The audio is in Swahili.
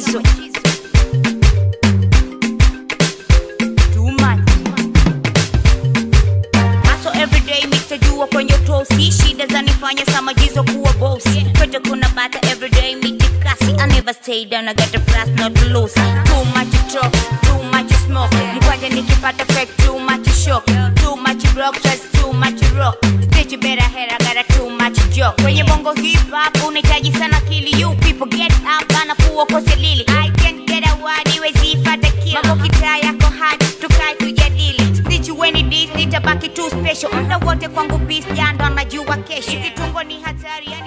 machizo Too much. Hustle everyday mitajua kwenye tosi shida zanifanya samajizo kuwa bosi kwetu kuna bata everyday mitikasi I never stay down I got the price not to lose Too much talk, too much smoke Mkwanja nikipata fake too much shock Too much block, stress too much rock Stitch better head I got a too much joke Kwenye bongo hip hop unahitaji sana kili You people get up anakuwa kose lili I can't get a word iwezi ifata kill Mambo kitaa yako hard tukae tujadili Stitch weni dis nitabaki too special Muda wote kwangu beast jando anajua kesho Hizi tungo ni hatari yani